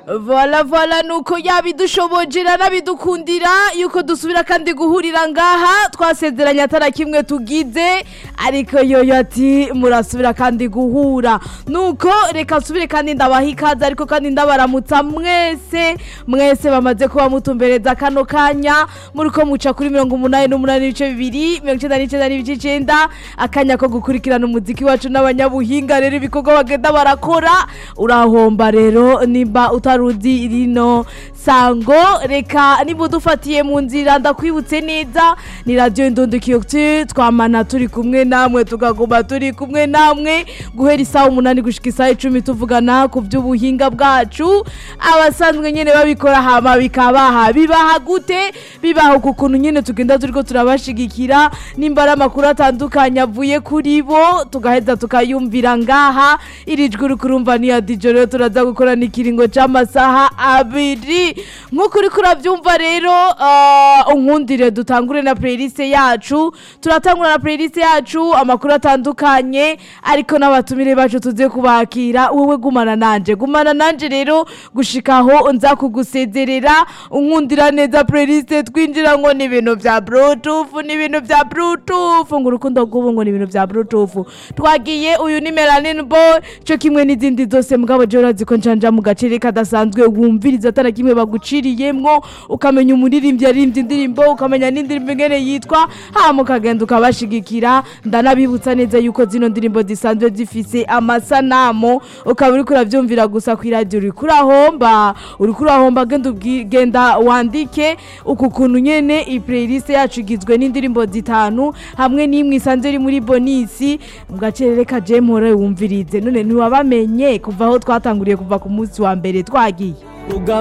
vola vola nuko yabidushoboje nanabidukundira yuko dusubira kandi guhurira ngaha twasezeranye atara kimwe tugize ariko yoyo ati murasubira kandi guhura nuko reka nsubire kandi ndabaha ikaze ariko kandi ndabaramutsa mwese mwese bamaze kuba mutumbereza kano kanya muriko muca kuri mirongo umunani n'umunani n'ibice bibiri mirongo icenda n'icenda n'ibice icenda akanya ko gukurikirana umuziki wacu n'abanyabuhinga rero ibikorwa bagenda barakora urahomba rero nimba utaruzi rino sango reka niba udufatiye mu nzira ndakwibutse neza ni radiyo indundikiyoti twamana turi kumwe namwe tukaguma turi kumwe namwe guhera isaha umunani gushika isaha icumi tuvugana ku by'ubuhinga bwacu abasanzwe nyine babikora hama bikabaha bibaha gute bibaha ku kuntu nyine tugenda turiko turabashigikira nimba ari amakuru atandukanye avuye kuri bo tugaheza tukayumvira ngaha iri jwi uri kurumva ni ya dijo rero turaza gukora n'ikiringo c'amasaha abiri nk'uko uriko uravyumva rero ah, unkundire dutangure na playlist yacu turatangura na playlist yacu amakuru atandukanye ariko n'abatumire bacu tuze kubakira wowe gumana nanje gumana nanje rero gushikaho nza kugusezerera unkundira neza playlist twinjira ngo ni ibintu vya bluetooth ni ibintu vya bluetooth ngo urukundo rw'ubu ngo ni ibintu vya bluetooth twagiye uyu ni melanin boy cyo kimwe n'izindi zose mugabo je urazi ko njanja mu gacere kadasanzwe wumviriza atara kimwe baguciriyemwo ukamenya umuririmbyi yaririmbye indirimbo ukamenya n'indirimbo ingene yitwa hama ukagenda ukabashigikira ndanabibutsa neza yuko zino ndirimbo zisanzwe zifise amasanamu ukaba uriko uravyumvira gusa kw'iradiyo uriko urahomba uriko urahomba genda ubwi- genda wandike uku kuntu nyene i playlist yacu igizwe n'indirimbo zitanu hamwe n'imwe isanzwe iri muri bonisi mu gacerere ka jemore wumvirize none ntiwabamenye kuva aho twatanguriye kuva ku munsi wa mbere twagiye